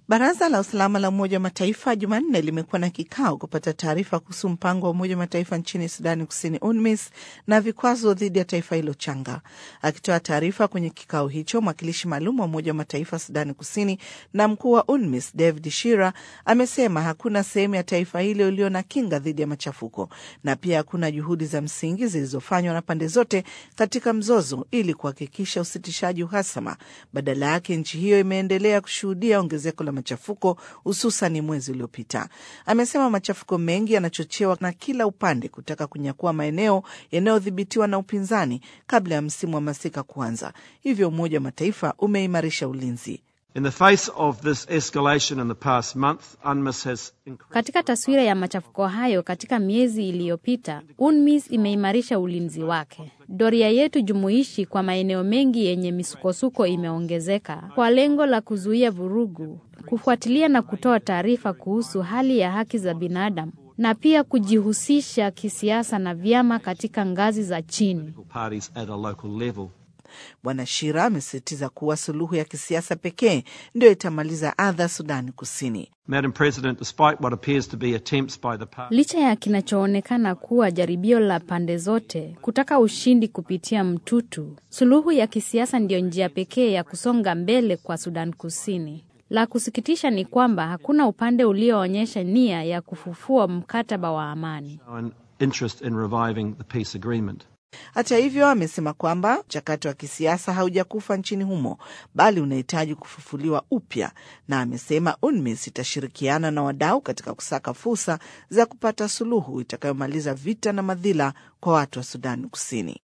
Baraza la usalama la Umoja wa Mataifa Jumanne limekuwa na kikao kupata taarifa kuhusu mpango wa Umoja wa Mataifa nchini Sudani Kusini, UNMISS, na vikwazo dhidi ya taifa hilo changa. Akitoa taarifa kwenye kikao hicho, mwakilishi maalum wa Umoja wa Mataifa Sudani Kusini na mkuu wa UNMISS David Shira amesema hakuna sehemu ya taifa hilo iliyo na kinga dhidi ya machafuko na pia hakuna juhudi za msingi zilizofanywa na pande zote katika mzozo ili kuhakikisha usitishaji uhasama. Badala yake, nchi hiyo imeendelea kushuhudia ongezeko la machafuko hususan mwezi uliopita. Amesema machafuko mengi yanachochewa na kila upande kutaka kunyakua maeneo yanayodhibitiwa na upinzani kabla ya msimu wa masika kuanza. Hivyo Umoja wa Mataifa umeimarisha ulinzi. In the face of this escalation in the past month, UNMISS has Katika taswira ya machafuko hayo katika miezi iliyopita, UNMISS imeimarisha ulinzi wake. Doria yetu jumuishi kwa maeneo mengi yenye misukosuko imeongezeka kwa lengo la kuzuia vurugu, kufuatilia na kutoa taarifa kuhusu hali ya haki za binadamu na pia kujihusisha kisiasa na vyama katika ngazi za chini. parties at a local level. Bwana Shira amesisitiza kuwa suluhu ya kisiasa pekee ndio itamaliza adha Sudani Kusini. Madam President, despite what appears to be attempts by the party Licha ya kinachoonekana kuwa jaribio la pande zote kutaka ushindi kupitia mtutu, suluhu ya kisiasa ndiyo njia pekee ya kusonga mbele kwa Sudan Kusini. La kusikitisha ni kwamba hakuna upande ulioonyesha nia ya kufufua mkataba wa amani. an interest in reviving the peace agreement. Hata hivyo, amesema kwamba mchakato wa kisiasa haujakufa nchini humo, bali unahitaji kufufuliwa upya, na amesema UNMISS itashirikiana na wadau katika kusaka fursa za kupata suluhu itakayomaliza vita na madhila kwa watu wa Sudani Kusini.